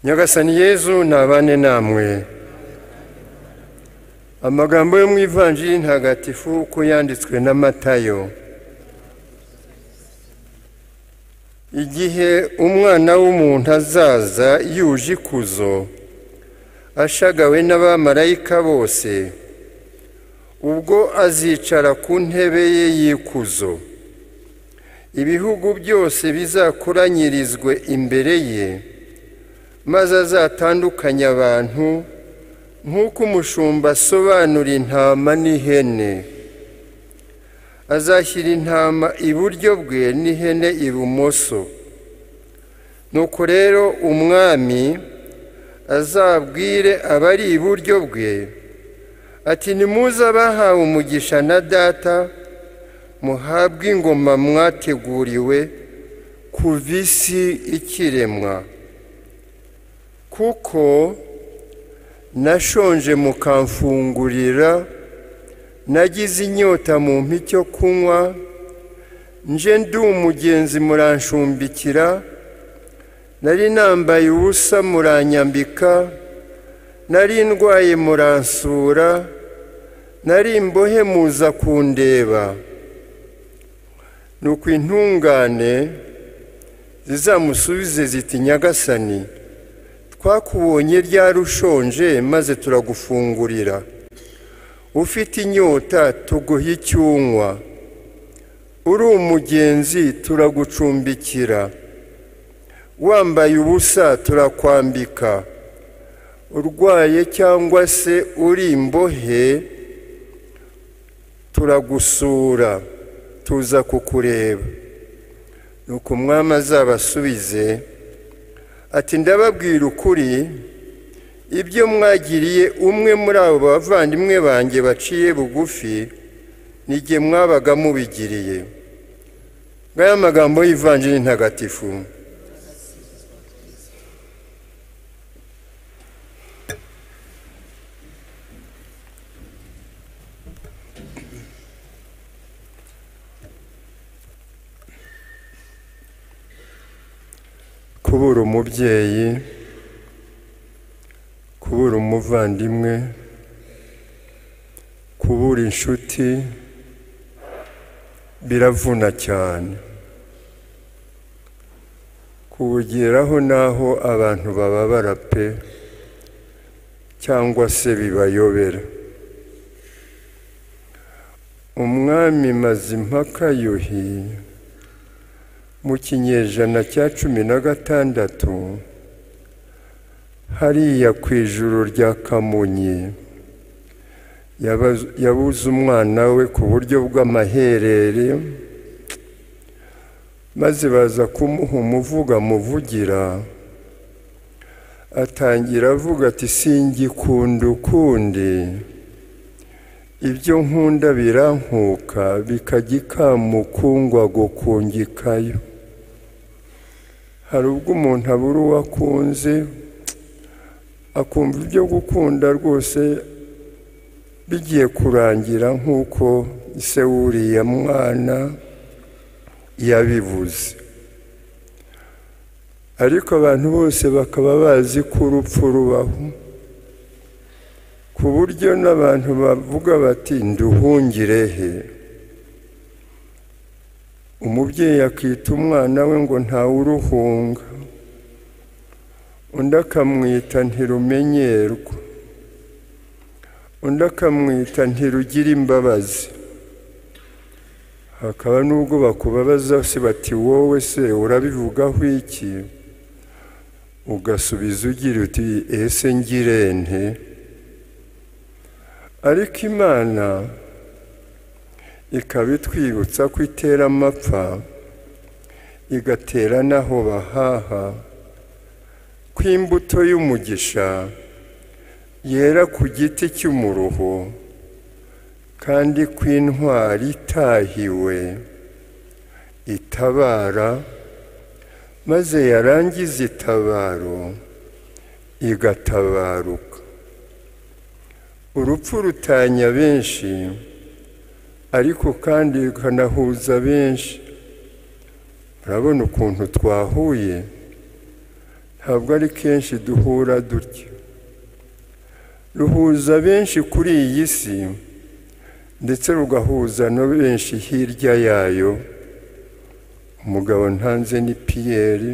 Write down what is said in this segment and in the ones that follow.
nyagasani yezu ntabane namwe amagambo yo mu ivanjiri ntagatifu uko yanditswe na matayo igihe umwana w'umuntu azaza yuje ikuzo ashagawe n'abamarayika bose ubwo azicara ku ntebe ye y'ikuzo ibihugu byose bizakoranyirizwe imbere ye maze azatandukanya abantu nk'uko umushumba asobanura intama n'ihene azashyira intama iburyo bwe n'ihene ibumoso nuko rero umwami azabwire abari iburyo bwe ati nimuze abahawe umugisha na data muhabwe ingoma mwateguriwe kuva isi ikiremwa kuko nashonje mukamfungurira nagize inyota mu icyo kunywa nje ndi umugenzi muranshumbikira nari nambaye ubusa muranyambika nari ndwaye muransura nari imbohe muza kundeba ni intungane zizamusubize ziti nyagasani twakubonye ryari ushonje maze turagufungurira ufite inyota tuguha icyunywa uri umugenzi turagucumbikira wambaye ubusa turakwambika urwaye cyangwa se uri imbohe turagusura tuza kukureba ni uko umwami azabasubize ati ndababwira ukuri ibyo mwagiriye umwe muri abo bavandimwe banjye baciye bugufi n'igihe mwabaga mubigiriye ngaya magambo y'ivanjiri ntagatifu kubura umubyeyi kubura umuvandimwe kubura inshuti biravuna cyane kubugeraho n'aho abantu bababara pe cyangwa se bibayobera umwami mazimpaka yuhiye mu kinyejana cya cumi na gatandatu hariya ku ijuru rya kamonyi yabuze umwana we ku buryo bw'amaherere maze baza kumuha umuvuga muvugira atangira avuga ati singikunda ukundi ibyo nkunda birankuka bikajya ikamukungwa gukungikayo hari ubwo umuntu abura uwo akunze akumva ibyo gukunda rwose bigiye kurangira nk'uko se wuriya mwana yabivuze ariko abantu bose bakaba bazi ko urupfu rubaho ku buryo n'abantu bavuga bati nduhungire he umubyeyi akita umwana we ngo ntawuruhunga undi akamwita ntirumenyerwa undi akamwita ntirugire imbabazi hakaba n'ubwo bakubabaza se bati wowe se urabivugaho iki ugasubiza ugira uti ese ngire nte ariko imana ikaba itwibutsa ko itera amapfa igatera n'aho bahaha ko imbuto y'umugisha yera ku giti cy'umuruho kandi ko intwari itahiwe itabara maze yarangiza itabaro igatabaruka urupfu rutanya benshi ariko kandi rukanahuza benshi murabona ukuntu twahuye ntabwo ari kenshi duhura dutya ruhuza benshi kuri iyi si ndetse rugahuza na benshi hirya yayo umugabo ntanze ni piyeri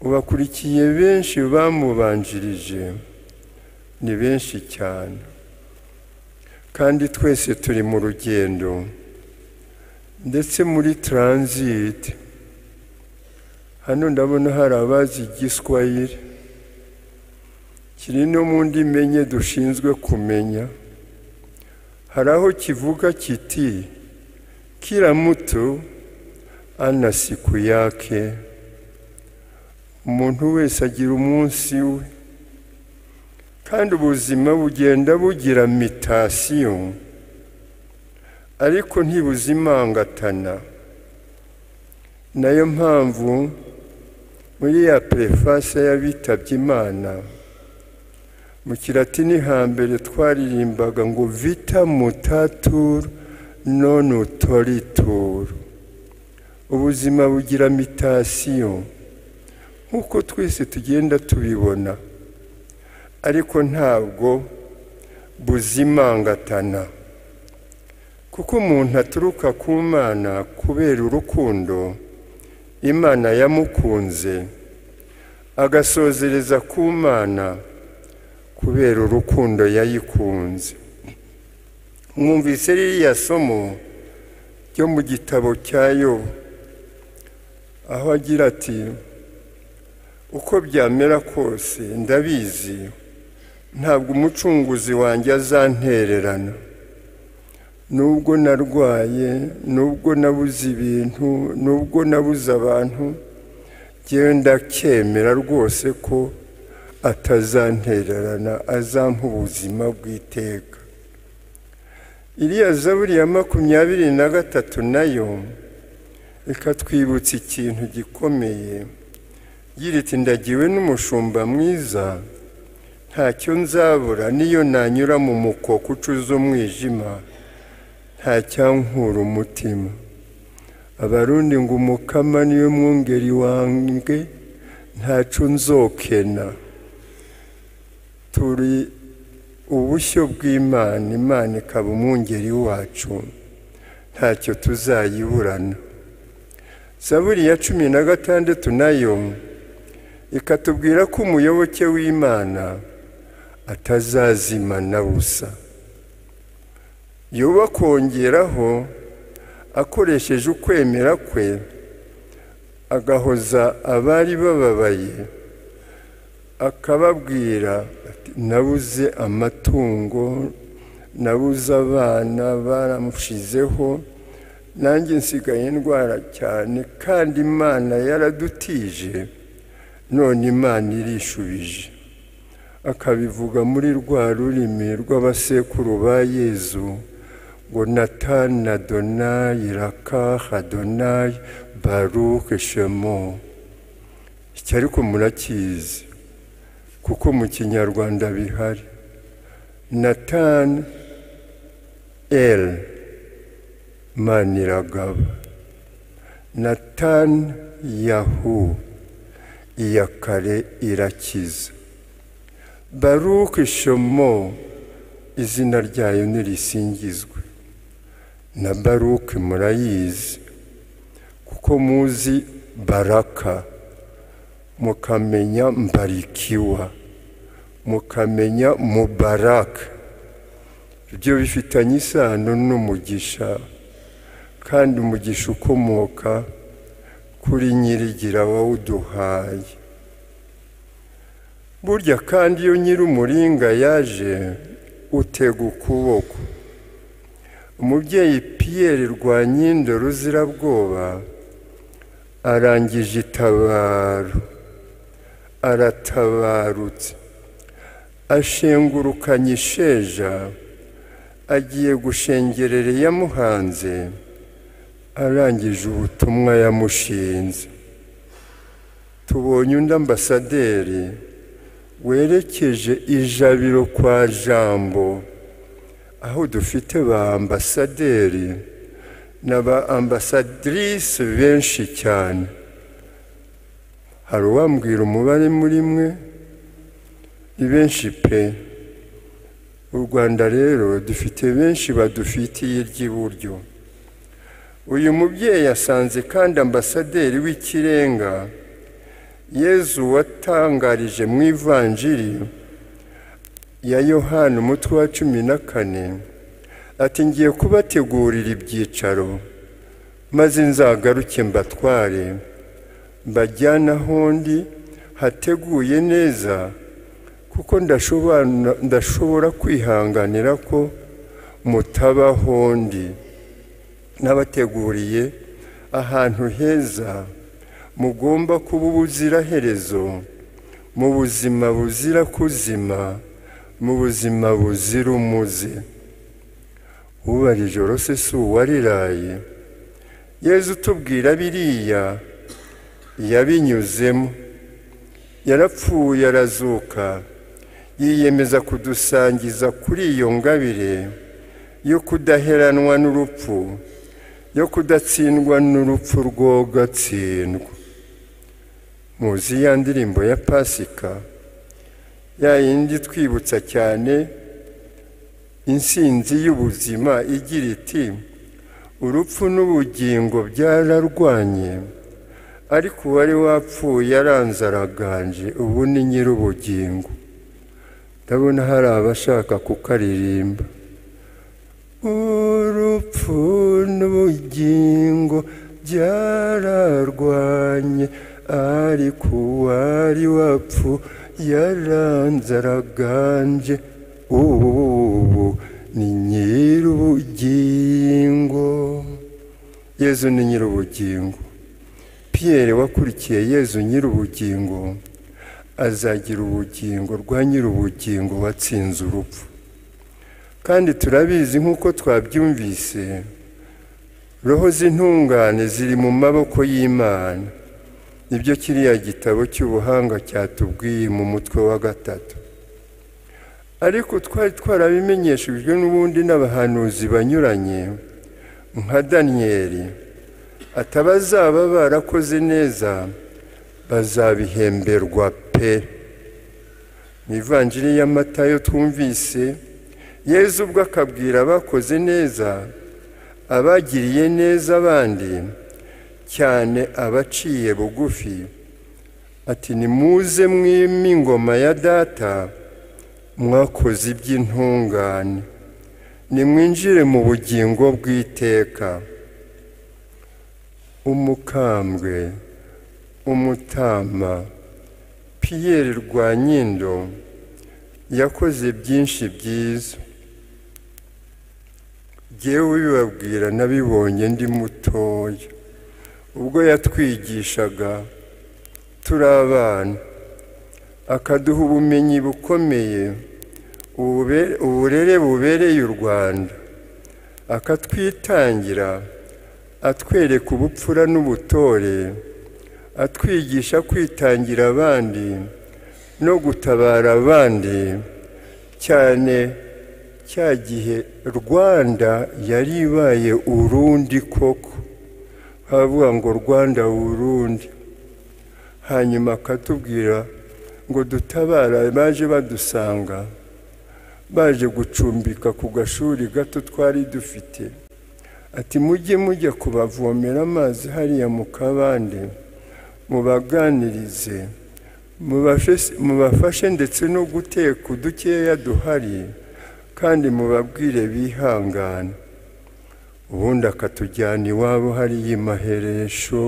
ubakurikiye benshi bamubanjirije ni benshi cyane kandi twese turi mu rugendo ndetse muri taransiti hano ndabona hari abazi igiswahili kiri no mu ndimi enye dushinzwe kumenya hari aho kivuga kiti kila muto ana siku yake umuntu wese agira umunsi we kandi ubuzima bugenda bugira mitasiyo ariko ntibuzimangatana nayo mpamvu muri ya perefase y'abitabye imana mu kiratini hambere twaririmbaga ngo vita mutaturu none utorituru ubuzima bugira mitasiyo nk'uko twese tugenda tubibona ariko ntabwo buzimangatana kuko umuntu aturuka ku mwana kubera urukundo imana yamukunze agasozereza ku mwana kubera urukundo yayikunze mwumvise ririya somo ryo mu gitabo cya yobu aho agira ati uko byamera kose ndabizi ntabwo umucunguzi wanjye azantererana nubwo narwaye nubwo nabuze ibintu nubwo nabuze abantu genda kemera rwose ko atazantererana azampa ubuzima bw'iteka iriya zaburi ya makumyabiri na gatatu nayo ikatwibutsa ikintu gikomeye iti ndagiwe n'umushumba mwiza ntacyo nzabura niyo nanyura mu mukoko ucuza umwijima ntacyankura umutima abarundi ngo umukama niyo mwungeri wanjye ntacu nzokena turi ubushyo bw'imana imana ikaba umwungeri wacu ntacyo tuzayiburana zaburi ya cumi na gatandatu nayo ikatubwira ko umuyoboke w'imana atazazimana busa yuba kongeraho akoresheje ukwemera kwe agahoza abari bababaye akababwira nabuze amatungo nabuze abana baramushizeho nanjye nsigaye indwara cyane kandi imana yaradutije none imana irishubije akabivuga muri rwa rurimi rw'abasekuru ba yezu ngo natani adonayi rakaha adonayi baruke shemo iki ariko murakizi kuko mu kinyarwanda bihari natani eri maniragaba natani yahu iya kare irakiza baruke shomo izina ryayo nirisingizwe na baruke murayizi kuko muzi baraka mukamenya mbarikiwa mukamenya mubaraka ibyo bifitanye isano n'umugisha kandi umugisha ukomoka kuri nyirigira wawuduhaye burya kandi iyo nyir'umuringa yaje utega ukuboko umubyeyi piyeri rwanyindo ruzirabwoba arangije itabaro aratabarutse ashengurukanye isheja agiye gushengerera iyamuhanze arangije ubutumwa yamushinze tubonye undi ambasaderi werekeje ijabiro kwa jambo aho dufite ba ambasaderi na ba ambasadirisi benshi cyane hari uwambwira umubare muri mwe ni benshi pe u rwanda rero dufite benshi badufitiye iry'iburyo uyu mubyeyi yasanze kandi ambasaderi w'ikirenga yezu watangarije mu ivanjiri ya yohani umutwe wa cumi na kane ati ngiye kubategurira ibyicaro maze nzagaruke mbatware mbajyana ahondi hateguye neza kuko ndashobora kwihanganira ko mutaba ahondi n'abateguriye ahantu heza mugomba kuba ubuziraherezo mu buzima buzira kuzima mu buzima buzira umuze uba ijoro se si uwariraye yezu utubwira biriya yabinyuzemo yarapfuye arazuka yiyemeza kudusangiza kuri iyo ngabire yo kudaheranwa n'urupfu yo kudatsindwa n'urupfu rwogatsindwa muzi ya ndirimbo ya pasika ya yindi twibutsa cyane insinzi y'ubuzima igira iti urupfu n'ubugingo byararwanye ariko uwari wapfuye aranze araganje ubu ni nyir'ubugingo ndabona hari abashaka kukaririmba urupfu n'ubugingo byararwanye ariko uwari wapfuye aranze araganje ubu ni nyir'ubugingo yezu ni nyir'ubugingo piyere wakurikiye yezu nyir'ubugingo azagira ubugingo rwa nyir'ubugingo watsinze urupfu kandi turabizi nk'uko twabyumvise roho z'intungane ziri mu maboko y'imana nibyo kiriya gitabo cy'ubuhanga cyatubwiye mu mutwe wa gatatu ariko twari twarabimenyeshejwe n'ubundi n'abahanuzi banyuranye nka daniyeli atabazaba barakoze neza bazabihemberwa pe mu ivanjiri y'amatayo twumvise yezu ubwo akabwira abakoze neza abagiriye neza abandi cyane abaciye bugufi ati nimuze mwime ingoma ya data mwakoze iby'intungane nimwinjire mu bugingo bw'iteka umukambwe umutama piyeri rwanyindo yakoze byinshi byiza ngewe bibabwira nabibonye ndi mutoya ubwo yatwigishaga turi abana akaduha ubumenyi bukomeye uburere bubereye u rwanda akatwitangira atwereka ubupfura n'ubutore atwigisha kwitangira abandi no gutabara abandi cyane cya gihe rwanda yari ibaye urundi koko havuga ngo rwanda urundi hanyuma akatubwira ngo dutabara baje badusanga baje gucumbika ku gashuri gato twari dufite ati mujye mujya kubavomera amazi hariya mu kabande mubaganirize mubafashe ndetse no guteka udukeya duhari kandi mubabwire bihangane ubundi akatujyana iwabo hariya imaheresho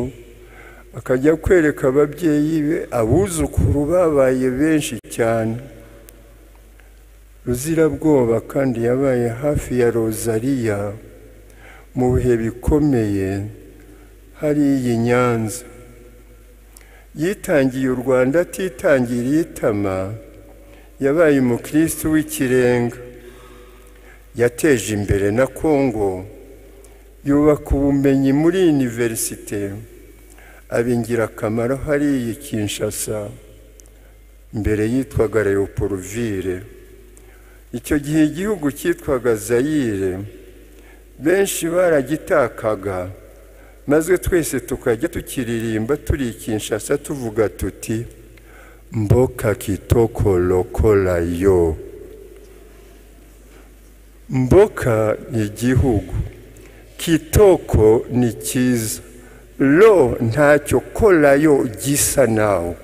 akajya kwereka ababyeyi be abuzukuru babaye benshi cyane ruzirabwoba kandi yabaye hafi ya rozariya mu bihe bikomeye hariya i nyanza yitangiye u rwanda atitangiriye itama yabaye umukirisitu w'ikirenga yateje imbere na kongo yubaka ubumenyi muri univerisite aba ingirakamaro hariya i kinshasa mbere yitwaga leoporovire icyo gihe igihugu cyitwaga zayire benshi baragitakaga maze twese tukajya tukiririmba turi i kinshasa tuvuga tuti mboka kitokorokorayo mboka ni igihugu kitoko ni cyiza lo ntacyo korayo gisa nawe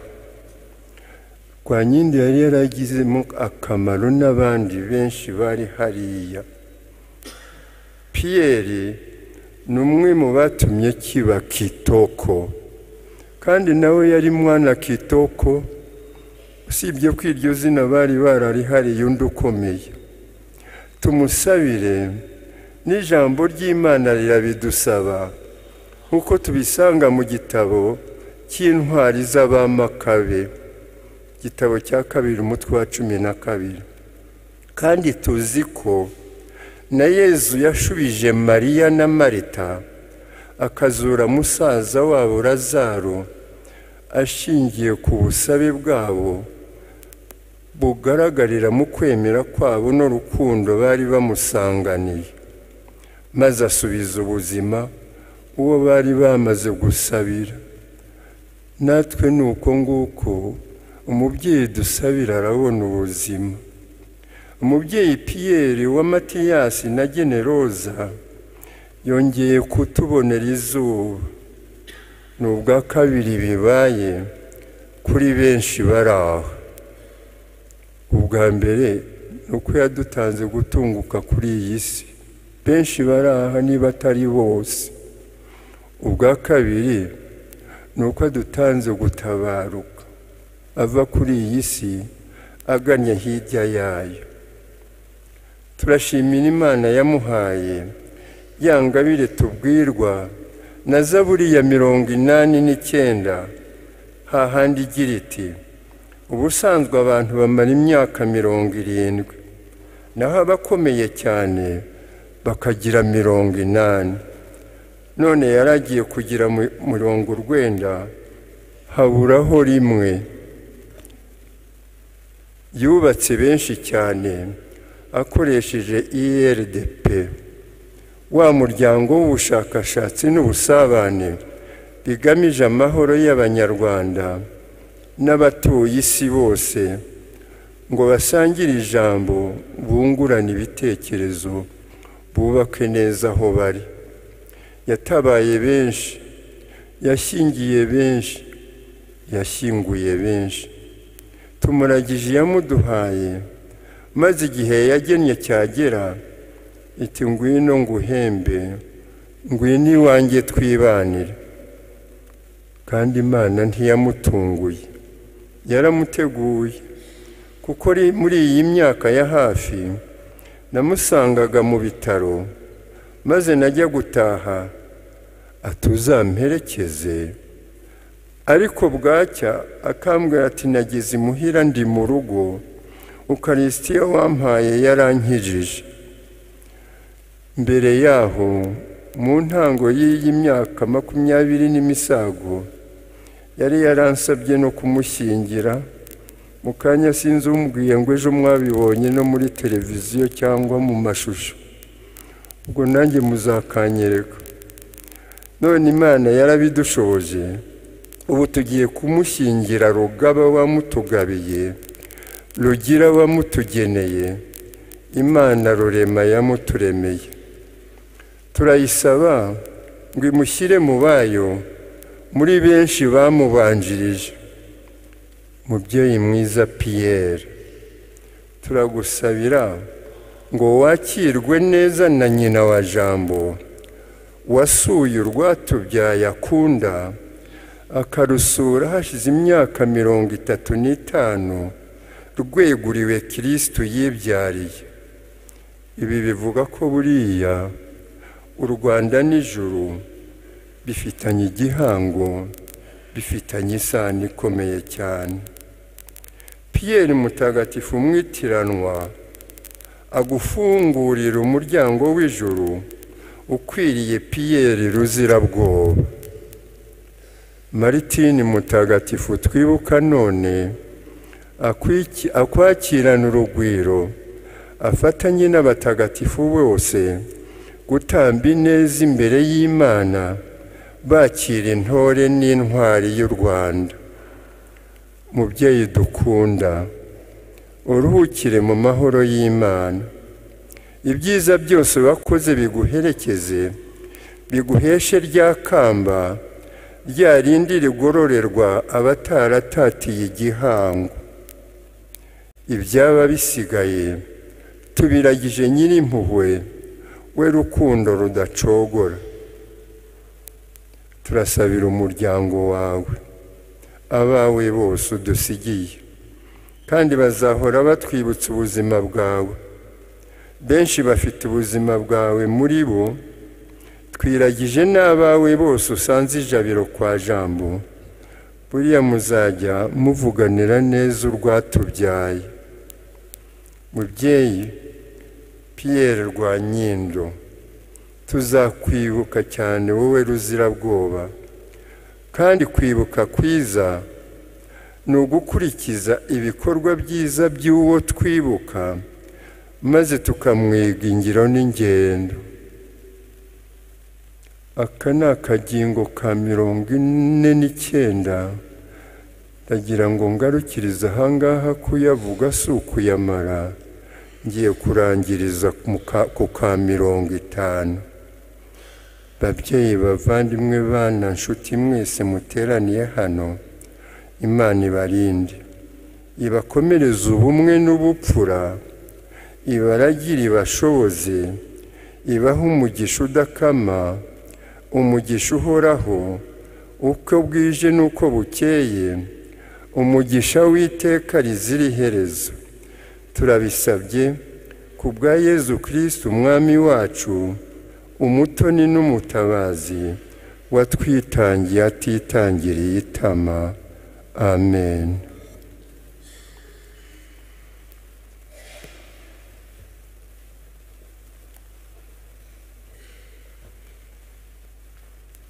kwa nyindi yari yaragizemo akamaro n'abandi benshi bari hariya piyeri ni umwe mu batumye kiba kitoko kandi nawe yari mwana kitoko usibye ko iryo zina bari bararihariye undi ukomeye tumusabire n'ijambo ry'imana rirabidusaba nk'uko tubisanga mu gitabo cy'intwari z'abamakabe igitabo cya kabiri umutwe wa cumi na kabiri kandi tuzi ko na yezu yashubije mariya na marita akazura musaza wabo razaro ashingiye ku busabe bwabo bugaragarira mu kwemera kwabo n'urukundo bari bamusanganiye maze asubiza ubuzima uwo bari bamaze gusabira natwe ni uko nguko umubyeyi dusabira arabona ubuzima umubyeyi piyeri wa matiyasi na generoza yongeye kutubonera izuba ni ubwa kabiri bibaye kuri benshi bari aho ubwa mbere ni uko yadutanze gutunguka kuri iyi si benshi bari aha niba atari bose ubwa kabiri ni uko adutanze gutabaruka ava kuri iyi si aganye hirya yayo turashimira imana yamuhaye ya ngabire tubwirwa na zaburi ya mirongo inani n'icyenda hahandi igira iti ubusanzwe abantu bamara imyaka mirongo irindwi naho abakomeye cyane bakagira mirongo inani none yaragiye kugira mirongo urwenda haburaho rimwe yubatse benshi cyane akoresheje IRDP wa muryango w'ubushakashatsi n'ubusabane bigamije amahoro y'abanyarwanda n'abatuye isi bose ngo basangire ijambo bungurane ibitekerezo bubake neza aho bari yatabaye benshi yashyingiye benshi yashyinguye benshi tumuragije iyamuduhaye maze igihe yagennye cyagera iti ngwino nguhembe ngwino iwanjye twibanire kandi imana ntiyamutunguye yaramuteguye kuko muri iyi myaka ya hafi namusangaga mu bitaro maze najya gutaha atuzamperekeze ariko bwacya akambwira ati nageze imuhira ndi mu rugo ukarisitiya wampaye yarankijije mbere yaho mu ntango y'iyi myaka makumyabiri n'imisago yari yaransabye no kumushyingira mu kanya sinzi umbwiye ngo ejo mwabibonye no muri televiziyo cyangwa mu mashusho ubwo nanjye muzakanyereka none imana yarabidushoboje ubu tugiye kumushyingira rugaba wamutugabiye rugira wamutugeneye imana rurema yamuturemeye turayisaba ngo imushyire mu bayo muri benshi bamubanjirije mubyeyi mwiza piyeri turagusabira ngo wakirwe neza na nyina wa jambo wasuye urwatubyaye akunda akarusura hashize imyaka mirongo itatu n'itanu rweguriwe kirisito yibyariye ibi bivuga ko buriya u rwanda n'ijuru bifitanye igihango bifitanye isano ikomeye cyane piyeri mutagatifu umwitiranwa agufungurira umuryango w'ijuru ukwiriye piyeri ruzirabwoba maritini mutagatifu twibuka none akwakirana urugwiro afatanye n'abatagatifu bose gutamba ineza imbere y'imana bakira intore n'intwari y'u rwanda mubyeyi dukunda uruhukire mu mahoro y'imana ibyiza byose wakoze biguherekeze biguheshe rya kamba rya rindi rigororerwa abataratateye igihango ibyaba bisigaye tubiragije nyir'impuhwe we rukundo rudacogora turasabira umuryango wawe abawe bose udusigiye kandi bazahora batwibutsa ubuzima bwawe benshi bafite ubuzima bwawe muri bo twiragije n'abawe bose usanze ijabiro kwa jambo buriya muzajya muvuganira neza urwatubyaye mubyeyi piyeri rwa nyindo tuzakwibuka cyane wowe ruzirabwoba kandi kwibuka kwiza ni ugukurikiza ibikorwa byiza by'uwo twibuka maze tukamwiga ingiro n'ingendo aka ni akagingo ka mirongo ine n'icyenda ndagira ngo ngarukirize ahangaha kuyavuga si ukuyamara ngiye kurangiriza ku ka mirongo itanu babyeyi bavandimwe bana nshuti mwese muteraniye hano imana ibarinde ibakomereze ubumwe n'ubupfura ibaragire ibashoboze ibahe umugisha udakama umugisha uhoraho uko bwije n'uko bukeye umugisha w'iteka rizira iherezo turabisabye ku bwa yezu kirisiti umwami wacu umutoni n'umutabazi watwitangiye atitangiriye itama amen